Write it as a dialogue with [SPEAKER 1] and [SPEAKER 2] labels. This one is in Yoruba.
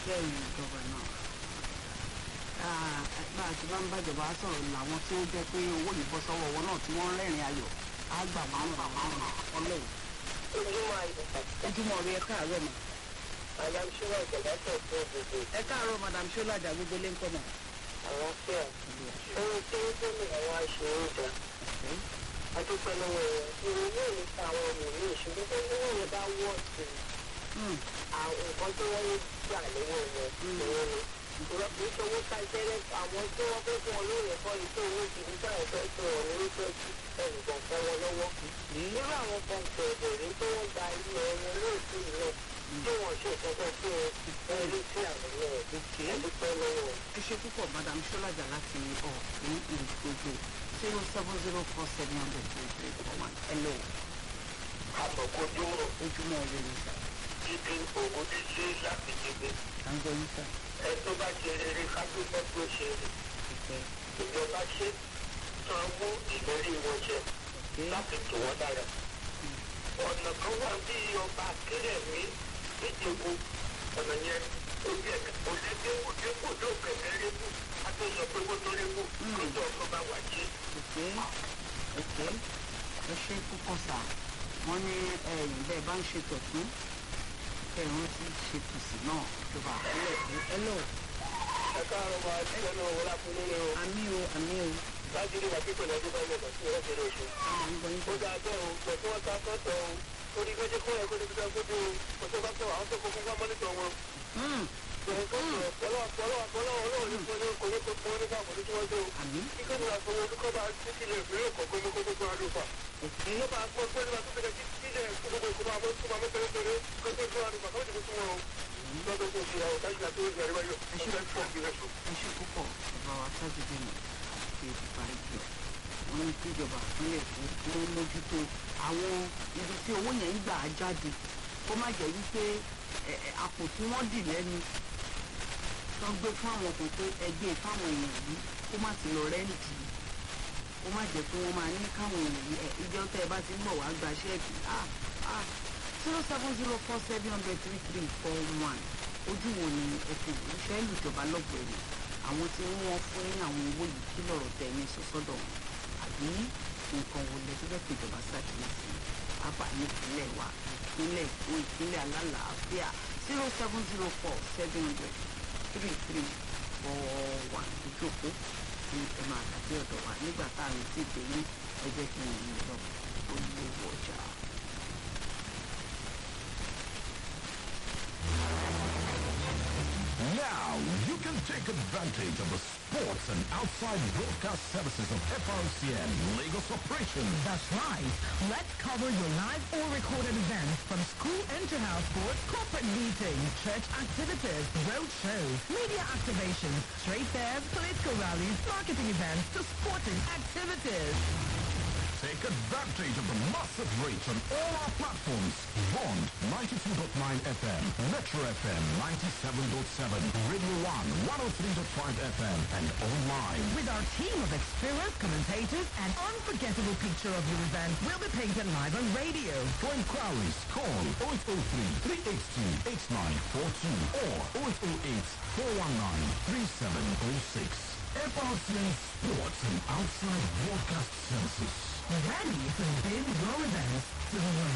[SPEAKER 1] òṣìṣẹ́ ìjọba náà bá a ti bá ń bàjọba sọ̀rọ̀ làwọn tí ó jẹ́ pé owó yìí bọ́ sọ́wọ́ wọn náà tí wọ́n ń rẹ́rìn ayọ̀ á gbà márùn márùn ọlọ́run.
[SPEAKER 2] ojúmọ́ ayọ̀
[SPEAKER 1] ojúmọ́ rí ẹ káàárọ̀ mọ́.
[SPEAKER 2] madam ṣọlá ìjọba tó tó gbogbo
[SPEAKER 1] ẹ káàárọ̀ madam ṣọlájà gbogbo lé ń kọ́ mọ́.
[SPEAKER 2] àwọn fẹ́ ohun tí ó gómìnà wa ṣe ń dà adúpẹ́ lọ́wọ́ ẹ̀ ìròyìn náà nípa àwọn ọmọ mi ṣùgbọ́n tó ní wọ́n bá wọ̀ sí àwọn nǹkan tí wọ́n ń gbà lọ́wọ́ wọn ìwọ́n ni ìrọ̀bí sọ́wọ́ ká jẹ́rẹ́ àwọn tí wọ́n fẹ́ fún ọ lórí ẹ̀kọ́ yìí tó owó jù nígbà ẹ̀fẹ́ tó ọ̀ ní wípé ẹnìkan fẹ́ wọn lọ́wọ́ irú àwọn kan bẹ̀rẹ̀ tó wọ́n gba ilé ẹ̀yẹ lóòtú náà tí wọ́n ṣe ìtọ́jú fún ẹ ẹ̀rí sí àwọn ẹ̀ adúpẹ́ lọ́wọ́
[SPEAKER 1] ẹ ṣe púpọ̀ madam ṣọlájà láti ọ̀hún ìgbògbò zero seven zero four seven hundred three three four one hello
[SPEAKER 2] àmọ̀kójúmọ̀
[SPEAKER 1] ojúmọ́ rí ni sà
[SPEAKER 2] títí ògùn títí láti dìbò
[SPEAKER 1] à ń gbọ́ yín sà
[SPEAKER 2] ẹ tó bá ṣe rere kápẹ́tọ́ tó ṣe rè
[SPEAKER 1] ìfẹ́
[SPEAKER 2] ìjọba ṣe sanwó ìlérí wọn jẹ
[SPEAKER 1] òkè
[SPEAKER 2] láti tù wọ́n dára. ọ̀nà kan wà bí ọba akéré mi níjẹ̀bú ọ̀nà yẹn ojú ẹ̀ kò lè dé òde kò tó kẹ̀kẹ́ rébù a tó sọ pé kó tó rébù kó tó ọkọ̀ bá wà jí.
[SPEAKER 1] òkè òkè ẹ ṣe púpọ̀ sà wọ́n ní ẹ̀yìn bẹ́ẹ̀ bá ń ṣe tọ̀tún kẹrin ti ṣe tòsí náà ìjọba àpẹẹrẹ hello
[SPEAKER 2] ẹ káàárọ̀ máa ṣe ẹnu òun lápò nínú
[SPEAKER 1] àmì o àmì o
[SPEAKER 2] láti rí wàá pípẹ́ lọ́dún bá yẹ kàn sí ẹ̀ṣẹ̀ lóṣù.
[SPEAKER 1] àwọn ń gbọ́ yín
[SPEAKER 2] ó
[SPEAKER 1] sà
[SPEAKER 2] dáa bẹ́ẹ̀ o pẹ̀lú wọn ta sọ́tọ̀ o torí méjì kó ẹ̀kọ́ níbi tá a gbójú o kò tó bá tọ̀ àwọn tó kó fún wa mọ́nítọ̀ wọn.
[SPEAKER 1] Hmm, àmì òkè ẹ ṣe púpọ̀ bàbá wa sájúdé mi ṣe ìparí jù wọ́n ní kí ìjọba ìpínlẹ̀ èkó kí wọ́n mójútó àwọn ibi tí owó yẹn ń gbà á jáde kó má jẹ́ wípé ẹ, ẹ, àpò tí wọ́n dì lẹ́nu tó ń gbé fún àwọn kan pé ẹgbẹ́ fáwọn èèyàn yìí kó má ti lọ rẹ́ǹtì kó má jẹ́ pé wọ́n máa ní káwọn èèyàn yìí ẹ, ìjọ tẹ́ ẹ bá ti ń bọ̀ wá gba ṣẹ́ẹ̀kì ah ah zero seven zero four seven hundred three three four one ojú wo ni ẹ fi ìfẹ́ lùjọba lọ́gbọ̀ọ́ ẹ̀rọ àwọn tí wọ́n fún ní àwọn owó yìí kí lọ́rọ̀ tẹ̀ ní sọ́sọ́dọ̀ wọn àbí nǹkan wo lẹ tó fẹ́ pé ìjọba ṣàkíyèsí pápá ní ìpínlẹ̀ wa ìpínlẹ̀ èkó ìpínlẹ̀ alálàáfíà zero seven zero four seven hundred three three four one ìjókòó tí ẹ máa tàbí ọ̀dọ̀ wa nígbà tá à ń tí ì dé ní ẹgbẹ́ kí n lọ olówó ọjà.
[SPEAKER 3] Now you can take advantage of the sports and outside broadcast services of FRCN Lagos operation.
[SPEAKER 4] That's right. Let's cover your live or recorded events from school inter-house sports, corporate meetings, church activities, road shows, media activations, trade fairs, political rallies, marketing events to sporting activities.
[SPEAKER 3] Take advantage of the massive reach on all our platforms. Bond 92.9 FM, Metro FM 97.7, Radio 1 103.5 FM, and online.
[SPEAKER 4] With our team of experienced commentators, an unforgettable picture of your event will be painted live on radio.
[SPEAKER 3] For inquiries, call 0803 382 8942 or 0808 419 3706. FRCN Sports and Outside Broadcast Services.
[SPEAKER 4] Ready to bid your events to the